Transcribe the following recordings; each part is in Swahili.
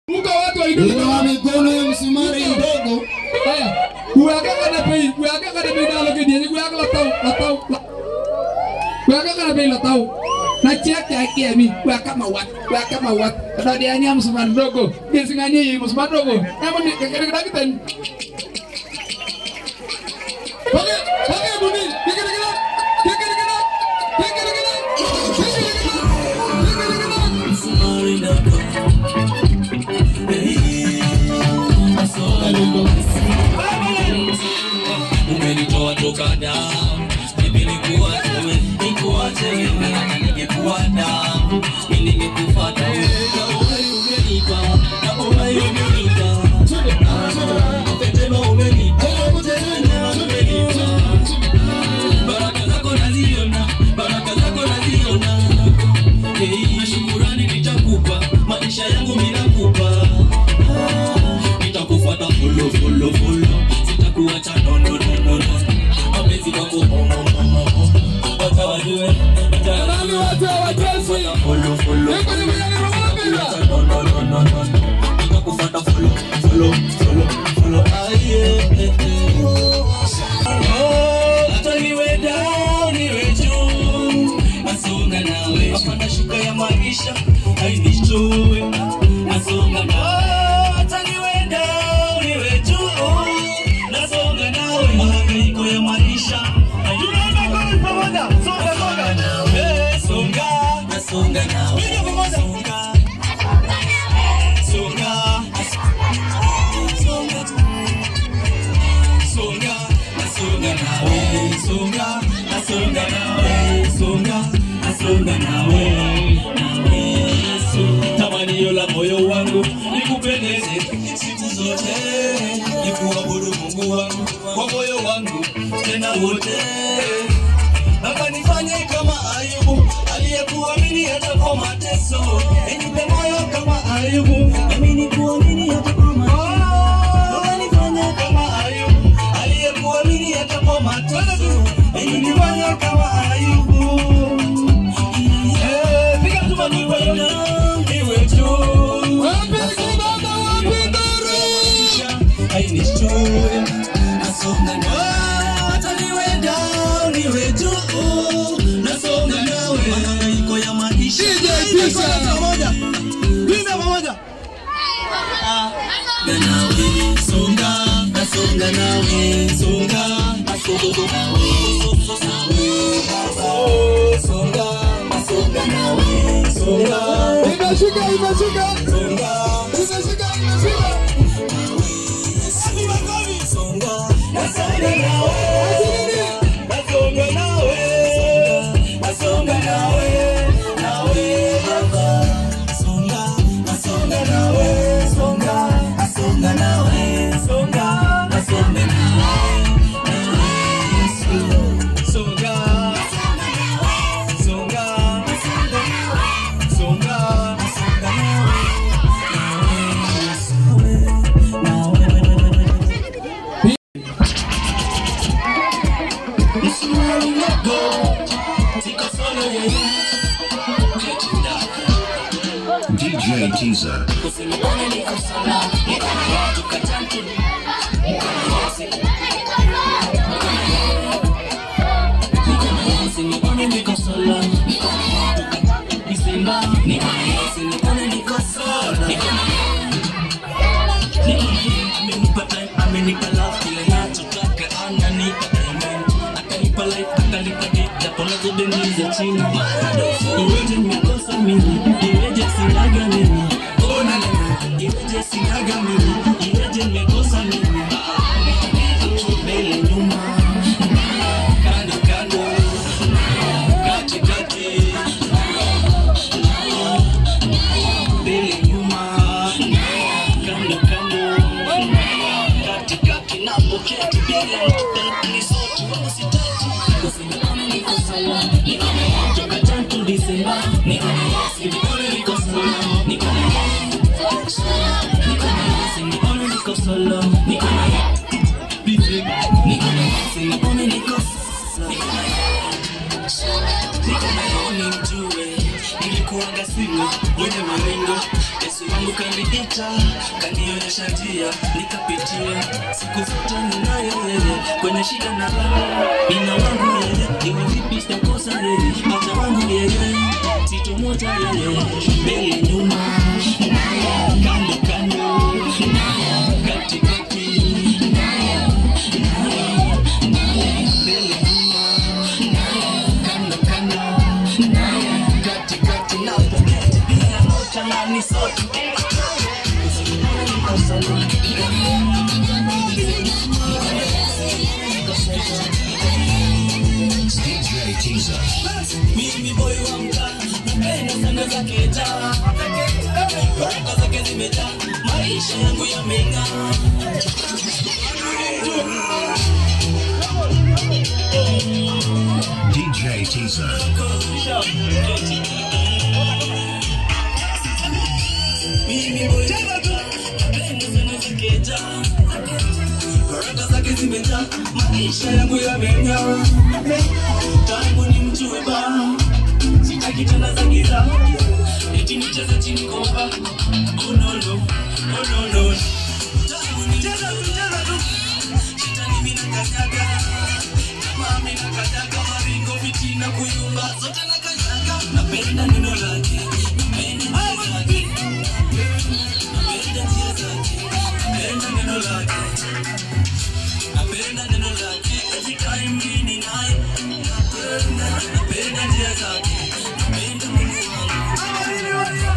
Muka watu wa Inugu. Inua mikono ya msumari mdogo. Haya. Kuweka kana bei, kuweka kana bei na loke dia, kuweka la tau, la tau. Kuweka kana bei la tau. Na check ya kiami, kuweka mawat, kuweka mawat. Kada dia nya msumari mdogo. Dia singanya msumari mdogo. Ema ni kekere kita kita. Pakai, pakai buni. Kekere kita. Kekere kita. Kekere kita. Kekere kita. Kekere kita. umenitoa toka damu mimi nikuwa wewe nikuwa tegemea ningekuwa damu mimi ningekufuata wewe na wewe umenipa na wewe umenipa Tena umenipa Tena umenipa baraka zako naziona baraka zako naziona Hey, na shukurani nitakupa maisha yangu mimi nakupa nitakufuata follow follow follow sitakuacha no no no no no mapenzi yako omo omo omo wacha wajue Nani watu hawachezi? follow follow Niko ni mwenye nimemwambia. Sitakuacha, no no no no no nitakufuata follow follow follow follow ah yeah eh, eh. Oh, hata niwe down niwe juu nasonga nawe hapana shuka ya maisha hainishtue nasonga nawe hata niwe down niwe juu nasonga nawe mahangaiko ya maisha tunaenda kwa pamoja songa songa nawe songa nasonga nawe songa songa songa songa nasonga nawe songa nasonga nawe songa nasonga nawe nawe Yesu tamanio la moyo wangu nikupendeze siku zote nikuabudu Mungu wangu kwa moyo wangu tena wote Baba nifanye kama Ayubu aliyekuamini hata kwa mateso, nipe moyo kama Ayubu nami nikuamini hata kwa mateso. Baba nifanye kama Ayubu aliyekuamini hata kwa mateso, nipe moyo kama Ayubu. Eh, piga tu makofi iwe tu. Wapi kibaba, wapi nduru? Hainishtue, nasonga nawe, hata niwe down, niwe juu, nasonga nawe, mahangaiko ya maisha. DJ Tisha. Pamoja. Twende pamoja. Na nawe, songa, nasonga nawe, songa, nasonga nawe, nawe, baba. Songa, nasonga nawe, songa, Imeshika, imeshika. songa. Imeshika, imeshika. DJ Teaser. amenipa love kile nachotaka ananipa diamond akanipa life akanipa dick japo nazo deni za chini iweje nimekosa mimi iweje sinaga mimi oh na na na iweje sinaga mimi iweje nimekosa mimi mbele nyuma kando kando kati kati mbele nyuma kando kando katikati napoketi bila ni sote wala sitaki kusimama niko sawa niko toka tangu Disemba niko sinione niko sawa niko niko sinione niko solo niko busy niko sinione niko niko niko naoni mjue nilikuanga simu mwenye maringo Yesu Yesu wangu kaniita, kanionyesha njia, nikapitia siku zote ninaye yeye, kwenye shida na raha nina wangu yeye, iwe vipi sitakosa yeye, hata wangu yeye, sitomoja yeye, mbele nyuma, kando kando, katikati, mbele nyuma, kando kando, katikati na poketi bila nota na ni sote DJ Teaser. mimi boy wa mtaa napenda sana zake taa baraka zake zimejaa maisha yangu yameng'aa DJ Teaser. mimi boy wa mtaa napenda sana zake taa baraka zake zimejaa maisha yangu yameng'aa tangu ni mjue bana sitaki tena za giza eti nicheze chini kopa oh no no oh no no tangu ni cheza tu cheza tu shetani mimi nakanyaga kama mimi nakanyaga maringo fitina kuyumba zote nakanyaga napenda neno lake napenda njia zake napenda njia zake napenda neno lake napenda neno lake every time mimi naye napenda napenda njia zake napenda Mungu wangu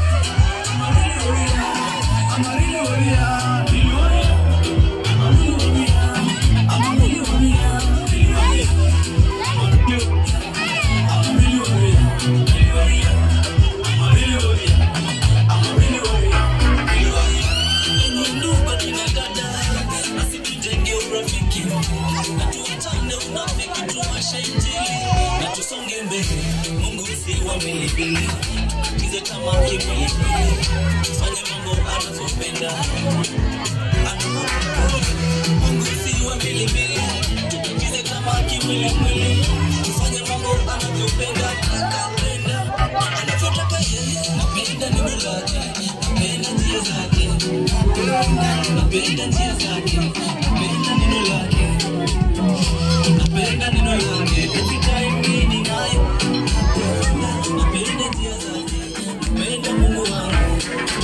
na tusonge mbele mungu si wa milipili tize tamaa kimwilipili fanye mambo anavyopenda anavyopenda mungu si wa milipili tutize tamaa kimwilimwili fanye mambo anavyopenda akapenda anavyotaka yeye napenda neno lake napenda njia zake napenda njia zake napenda neno lake napenda neno lake every time mimi naye napenda njia zake napenda Mungu wangu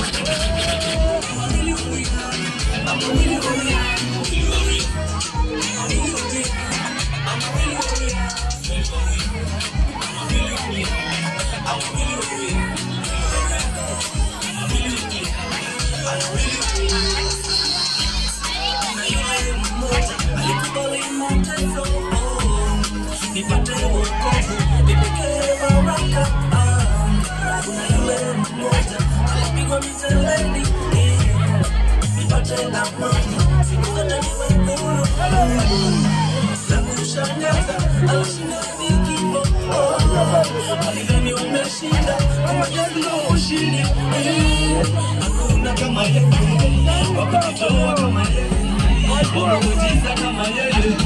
alikubali mateso nipate wokovu nipokee baraka Ah, kuna yule mmoja alipigwa miteleni eh, nipate amani siku zote niwe huru na kushangaza alishinda vikifo Oh, alidhani wameshinda kama Yesu ushindi Eh, hakuna kama yeye wakujitoa kama yeye wakujiza kama yeye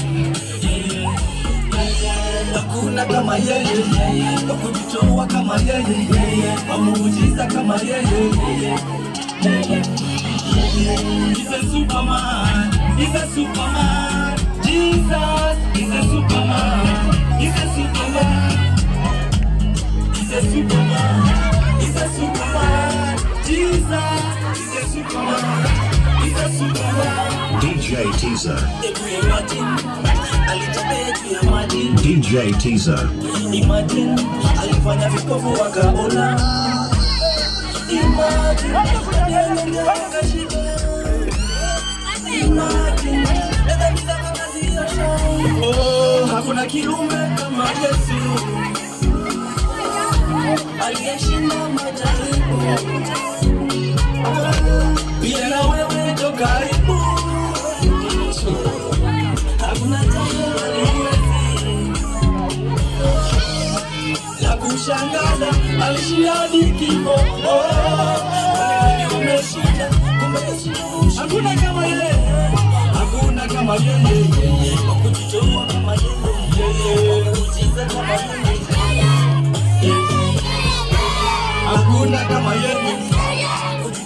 hakuna kama yeye wakujitoa kama yeye wamuujiza kama yeye He's a superman, he's a superman, Jesus, he's a superman, he's a superman, he's a superman, he's a superman, Jesus, he's a superman, he's a superman. DJ Teaser. Hebu imagine, alitembea juu ya maji DJ Teaser. Imagine alifanya vipofu wakaona. Imagine aliyenyonga wakashiba. Imagine dada giza wakaziosha. Oh, hakuna kiumbe kama Yesu aliyeshinda majaribu. Pia na wewe jo karibu, hakuna jambo haliwezi la kushangaza alishinda hadi kifo. Oh, kwani umeshinda, kumbe Yesu hakuna kama yeye, hakuna kama yeye, wa kujitoa kama yeye, wa kujiza kama yeye, hakuna kama yeye,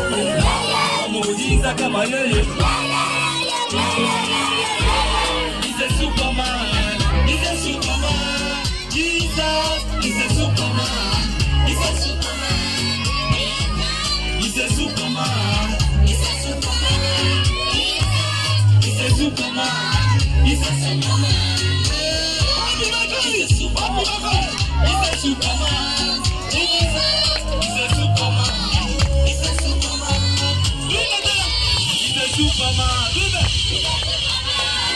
muujiza kama yeye He's a superman. He's a superman. Jesus is a superman. He's a superman. He's a superman. He's a superman. He's a superman. He's a superman. He's a superman. He's a superman. Jesus is a superman. He's a superman. He's a superman. He's a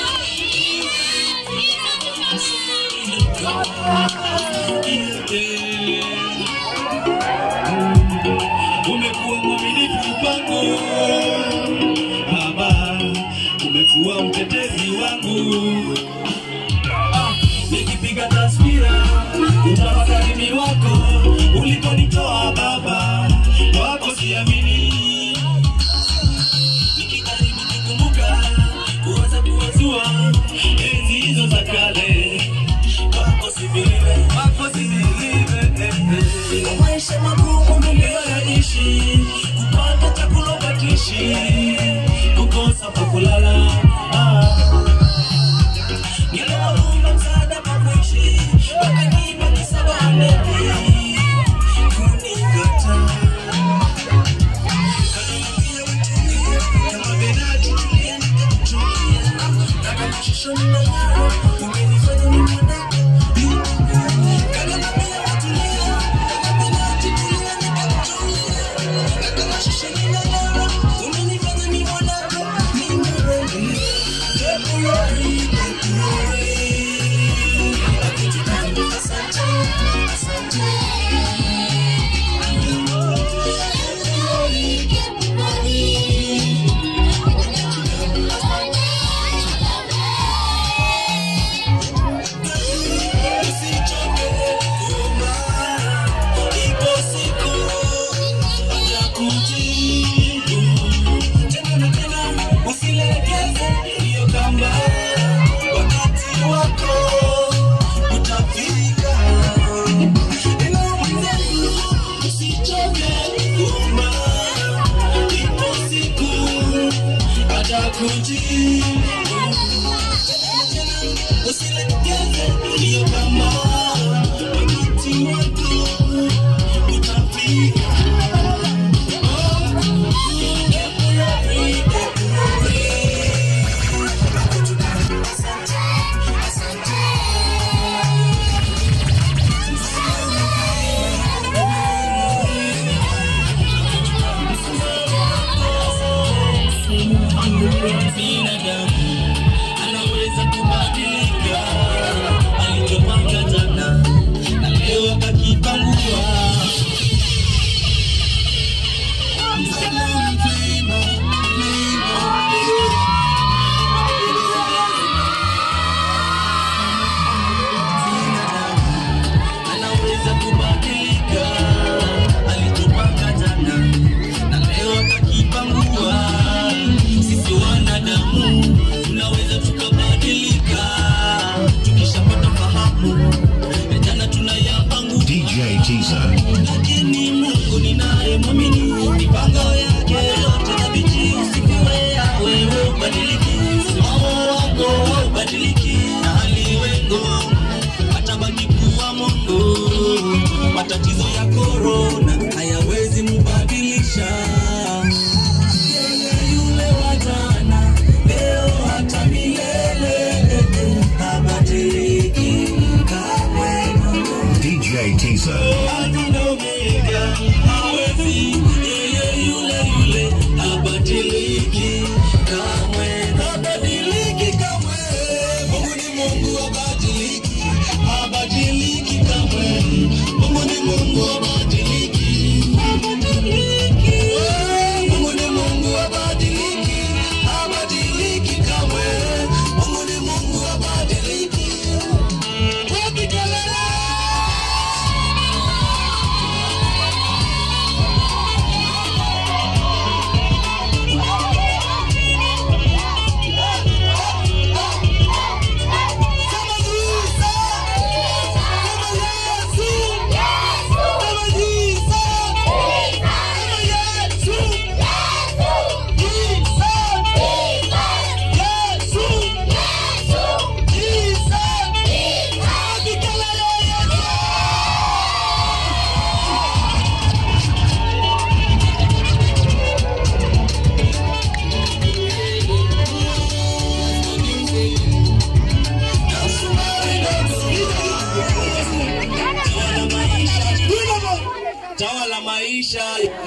Umekuwa mwaminifu kwangu Baba, umekuwa mtetezi wangu Ah, nikipiga taswira utafakari wako ulikonitoa Baba, wako siamini nikijaribu kukumbuka kuwaza kuwazua enzi hizo za kale wako sivile wako sivile Nina maisha magumu niliyoyaishi kupata chakula ukatishi kukosa pa kulala ah. Niliwaomba msaada pa kuishi wakanipa kisabanepi kunikataa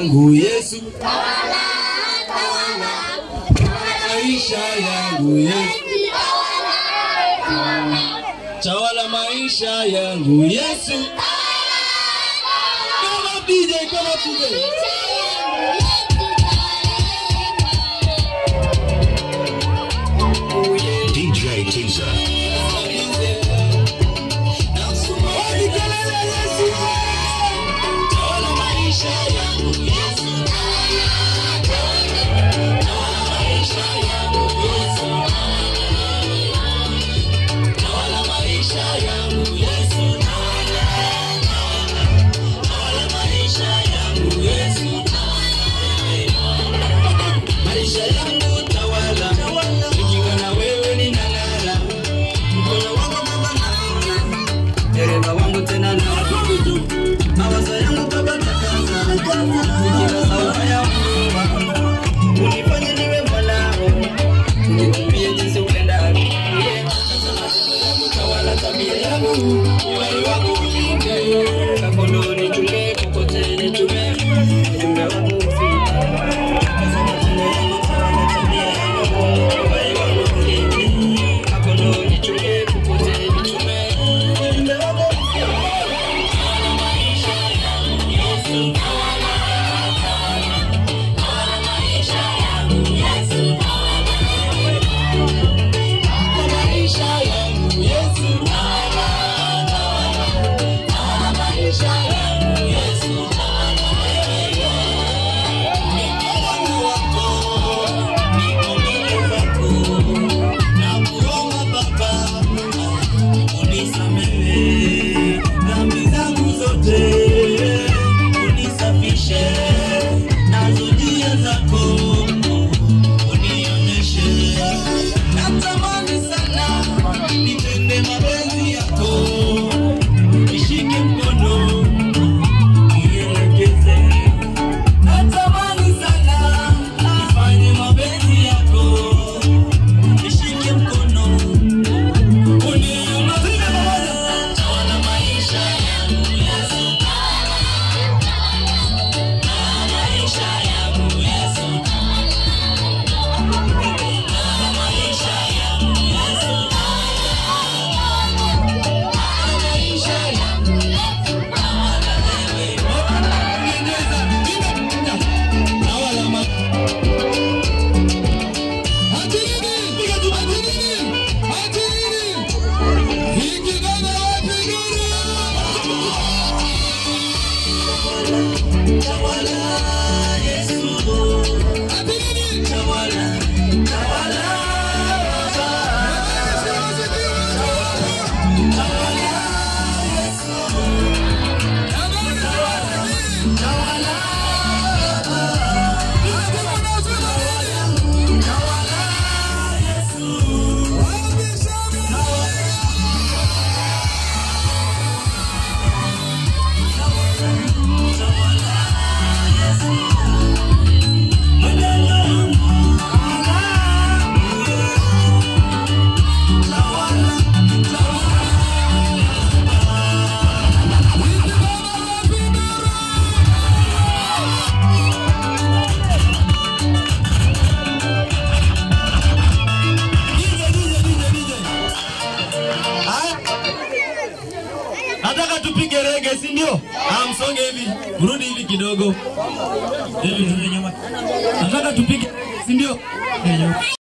yangu Yesu, maisha yangu Yesu, tawala maisha yangu Yesu. Come on DJ, come on DJ. DJ Teaser. Maisha yangu tawala, nikiwa na wewe ninang'ara. Mkono wako Baba naona, dereva wangu tena na mawazo yangu Baba takasa, nikila sauti ya mvua, unifanye niwe mwanao, unitumie jinsi upendavyo. Yeah. Tawala tabia yangu, uhai wangu ulinde, kakondo nichunge, kokote nichume, ujumbe wangu ufike. Dhambi zangu zote unisafishe, nazo njia zako unionyeshe. Natamani sana nitende mapenzi yako, nishike mkono unielekeze. Natamani sana nifanye mapenzi yako, nishike mkono unielekeze. Tawala maisha yangu Yesu, maisha yangu Yesu, maisha yangu Yesu, maisha yangu tawala wewe. Tawala ma tawala Yesu, tawala tawala Nataka tupige rege, si ndio? Ah, msonge hivi, rudi hivi kidogo, hivi rudi nyuma. Nataka tupige, si ndio?